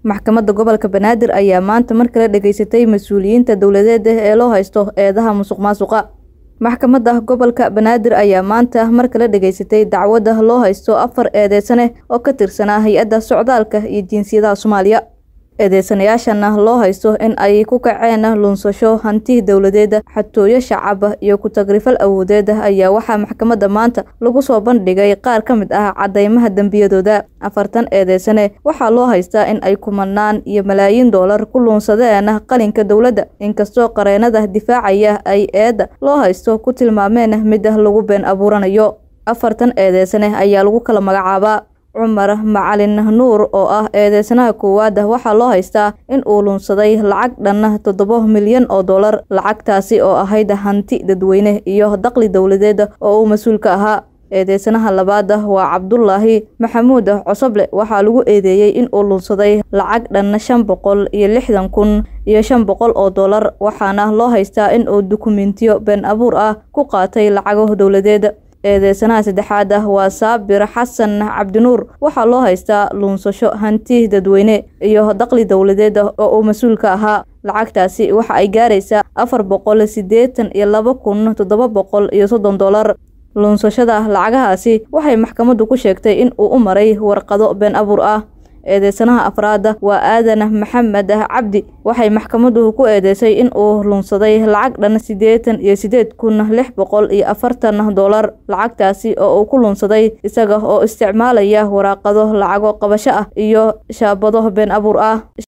maxkamadda gobolka banaadir ayaa maanta mar kale dhageysatay mas-uuliyiinta dowladeed ee loo haysto eedaha musuq maasuqa maxkamadda gobolka banaadir ayaa maanta mar kale dhageysatay dacwadda loo haysto afar eedeysane oo ka tirsanaa hay-adda socdaalka iyo jinsiyadaha soomaaliya eedeysanayaashana loo haysto in ay ku kaceen lunsasho hanti dowladeed xatooyo shacab iyo ku-tagrifal awoodeed ayaa waxaa maxkamadda maanta lagu soo bandhigay qaar ka mid ah cadeymaha dembiyadooda afartan eedeysane waxaa loo haystaa in ay kumanaan iyo malaayiin doolar ku luunsadeen qalinka dowladda inkastoo qareenada difaacaya ay eedda loo haysto ku tilmaameen mid lagu been abuuranayo afartan eedeysane ayaa lagu kala magacaabaa cumar macalin nuur oo ah eedeysanaha koowaad waxaa loo haystaa in uu lunsaday lacag dhan toddoba milyan oo dollar lacagtaasi oo ahayd hanti dadweyne iyo daqli dowladeed oo uu mas-uul ka ahaa eedeysanaha labaad waa cabdulaahi maxamuud cosoble waxaa lagu eedeeyey in uu lunsaday lacag dhan shan boqol iyo lixdan kun iyo shan boqol oo dollar waxaana loo haystaa in uu dukumentiyo been abuur ah ku qaatay lacago dowladeed eedeysanaha saddexaad ah waa saabir xasan cabdinuur waxaa loo haystaa luunsasho hanti dadweyne iyo daqli dowladeed oo uu mas-uul ka ahaa lacagtaasi waxa ay gaaraysaa afar boqol siddeetan iyo laba kun toddoba boqol iyo soddon dollar luunsashada lacagahaasi waxay maxkamaddu ku sheegtay in uu u maray warqado been abuur ah eedeysanaha afraad waa aadan maxamed cabdi waxay maxkamaddu ku eedeysay in uu lunsaday lacag dhan siddeetan iyo siddeed kun lix boqol iyo afartan dollar lacagtaasi oo uu ku lunsaday isaga oo isticmaalaya waraaqado lacago qabasho ah iyo shaabado been abuur ah